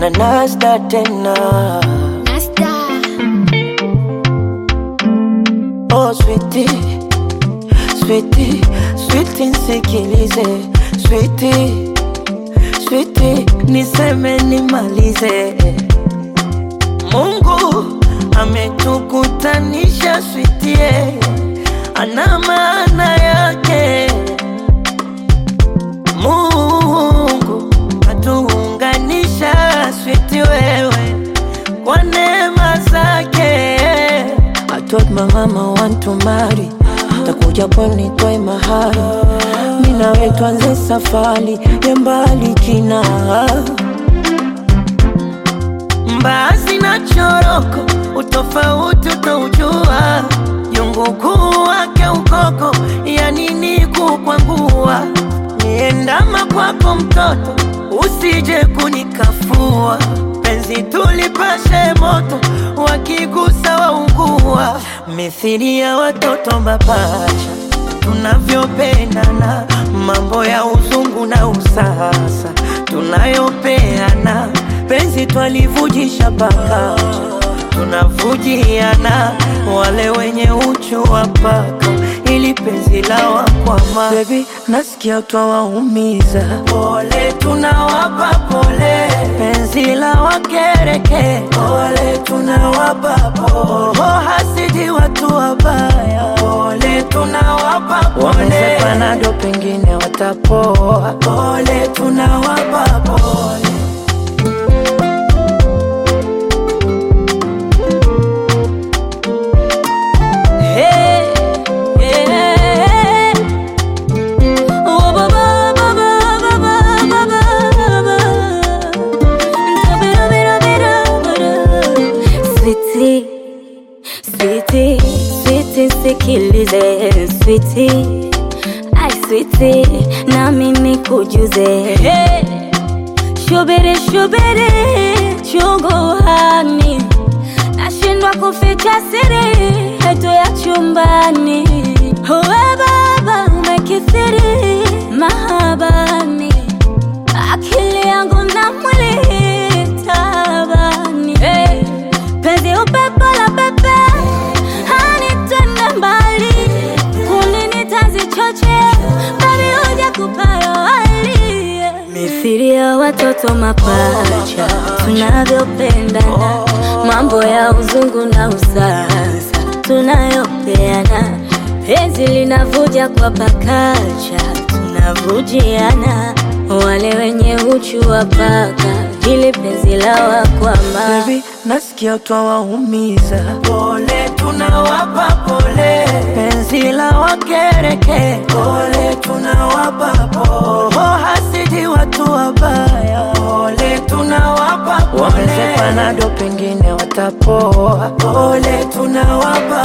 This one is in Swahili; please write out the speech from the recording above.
na nasta tena Nasta. oh switi switi switi nsikilize switi switi niseme nimalize Mungu ametukutanisha switie, ana maana yake. Mungu atuunganisha switi wewe kwa neema zake. I told my mama want to marry, takuja pwani nitoe mahari, mimi nawe tuanze safari ya mbali kina mbaazi na choroko, utofauti utaujua. Jungu kuu wake ukoko, ya nini kukwangua? Niendama kwako mtoto, usije kunikafua. Penzi tulipashe moto, wakigusa waungua. Mithili ya watoto mapacha, tunavyopendana, mambo ya uzungu na usasa tunayopeana, penzi twalivujisha paka tunavujiana, wale wenye uchu wa paka ili penzi la wakwama. Baby, nasikia twawaumiza, pole tunawapa pole, penzi la wakereke, pole tunawapa pole, oh, hasidi watu wabaya, pole tunawapa pole, wameze panado pengine watapoa, pole tunawapa pole. Hey, yeah. Oh, ba, ba, ba, ba, ba, ba, ba, ba, ba. Tabira, bira, bira, bira. Sweetie, sweetie, sweetie, sikilize sweetie, ai sweetie, nami nikujuze hey. Shubiri, shubiri, chunguani, nashindwa kuficha siri yetu ya chumbani. Uwe baba umekithiri mahabani, akili yangu na mwili tabani. Hey, penzi upepo la pepe hanitenda mbali, kulini tazichoche babi huja kupayo hali mithili ya watoto mapacha tunavyopendana, mambo ya uzungu na usasa tunayopeana, penzi linavuja kwa pakacha, tunavujiana, wale wenye uchu wa paka, ili penzi la wakwama Baby, nasikia twawaumiza, pole tunawapa pole, penzi la wakereke, pole tunawapa pole, oh, hasidi watu wabaya, pole tunawapa pole, wameze panado pengine watapoa, pole tunawapa